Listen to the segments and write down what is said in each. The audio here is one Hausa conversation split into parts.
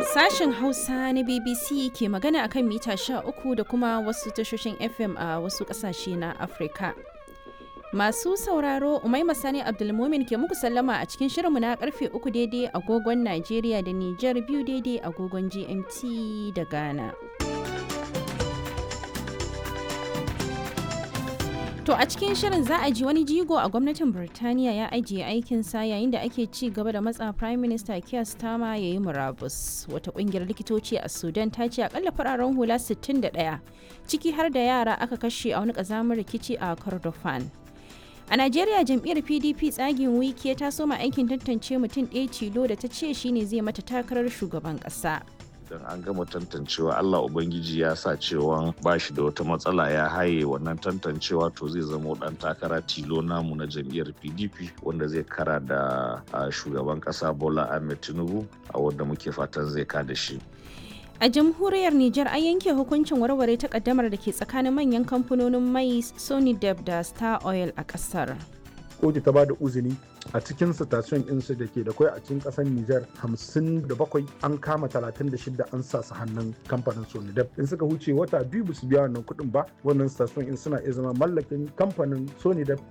Sashen Hausa na BBC ke magana akan mita 13 da kuma wasu tashoshin FM a wasu ƙasashe na Afirka. Masu sauraro Umaima Sani Abdulmumin ke muku sallama a cikin shirinmu na karfe uku daidai agogon Najeriya da Nijar biyu daidai agogon GMT da Ghana. To a cikin shirin za a ji wani jigo a gwamnatin Birtaniya ya ajiye aikinsa yayin da ake ci gaba da matsa Prime Minister Keir Starmer ya yi murabus. Wata kungiyar likitoci a Sudan ta ce akalla fararen hula 61 ciki har da yara aka kashe a wani kazamin rikici a Kordofan. A Najeriya jam'iyyar PDP tsagin wiki ta soma aikin tantance mutum ɗaya tilo da ta ce shine zai mata takarar shugaban ƙasa. idan an gama tantancewa Allah Ubangiji ya sa cewa ba shi da wata matsala ya haye wannan tantancewa to zai zama dan takara tilo namu na jam'iyyar PDP wanda zai kara da shugaban kasa Bola Ahmed Tinubu a wanda muke fatan zai kada shi. A jamhuriyar Nijar an yanke hukuncin warware takaddamar da ke tsakanin manyan kamfanonin mai Sony Deb da Star Oil a kasar. kotu ta bada uzini a cikin station ɗinsu da ke da kwai a cikin ƙasar Nijar 57 an kama 36 an sa su hannun kamfanin Sonidep in suka huce wata biyu ba su biya wannan kuɗin ba wannan station in suna iya zama mallakin kamfanin Sonidep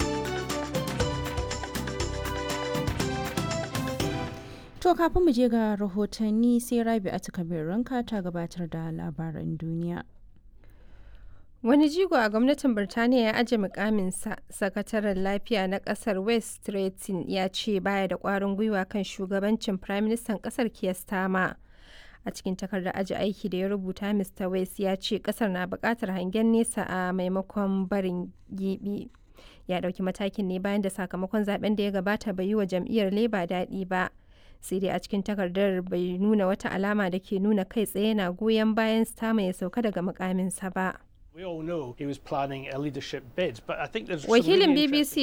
To kafin mu je ga rahotanni sai Rabi a ranka ta gabatar da labaran duniya. Wani jigo a gwamnatin Birtaniya ya aje mukaminsa, sakataren lafiya na kasar West Stretton ya ce baya da kwarin gwiwa kan shugabancin Firaministan kasar Keir Starmer. A cikin takardar aji aiki da ya rubuta Mr. West ya ce kasar na bukatar hangen nesa a maimakon barin gibi. Ya dauki matakin ne bayan da sakamakon zaben da ya gabata bai yi wa jam'iyyar Labour daɗi ba. sai dai a cikin takardar bai nuna wata alama da ke nuna kai tsaye na goyon bayan Starmer ya sauka daga mukaminsa ba. We all know he was planning a leadership bid, but I think there's Wakilin BBC